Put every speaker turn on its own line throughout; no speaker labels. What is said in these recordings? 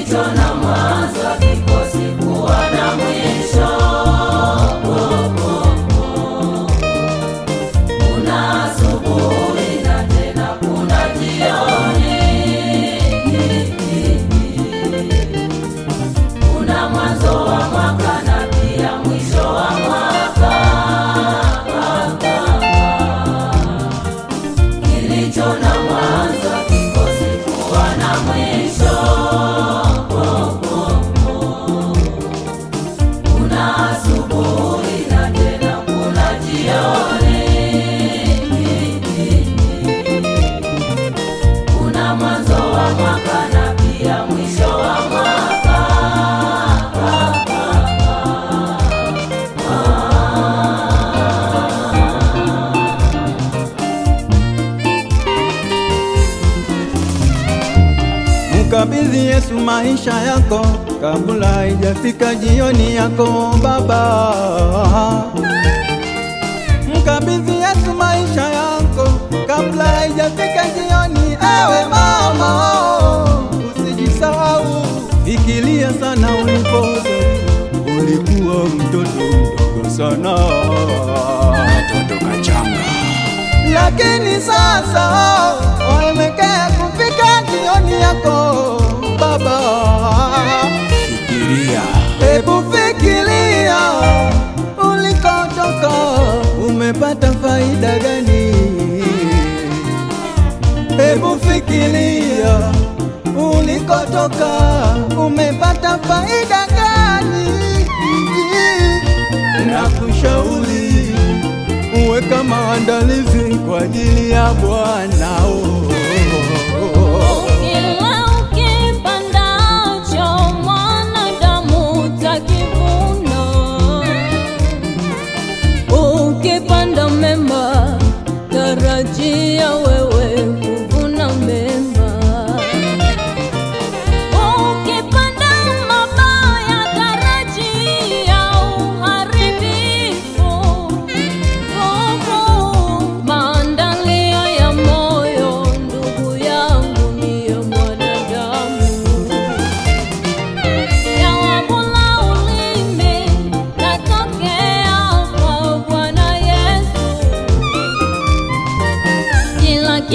kilicho na mwanzo kikosi kuwa na mwisho. Kuna asubuhi na tena kuna jioni, kuna mwanzo wa mwaka na pia mwisho wa mwaka. Kilicho na mwanzo kikosi kuwa na mwisho. Kuna asubuhi na tena kuna jioni, kuna mwanzo wa mwaka na pia mwisho wa mwaka.
Mkabidhi Yesu maisha yako kabla haijafika jioni yako baba. Mkabidhi Yesu maisha yako kabla haijafika jioni, ewe mama, usijisahau. Fikiria sana ulipozaliwa, ulikuwa mtoto mdogo sana
Katoto kachanga.
lakini sasa waelekea kufika jioni yako baba.
Fikiria.
Hebu fikiria ulikotoka, umepata faida gani? Hebu fikiria ulikotoka, umepata faida gani? Nakushauri uweka maandalizi kwa ajili ya Bwana. oh.
Kila ukipandacho mwanadamu utakivuna. Ukipanda mema, tarajia wewe kuvuna mema. Ukipanda mabaya, tarajia uharibifu. Maandalio ya moyo, ndugu yangu, ni ya mwanadamu. Yawabula ulimi, natokea kwa Bwana Yesu. Kila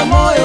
moyo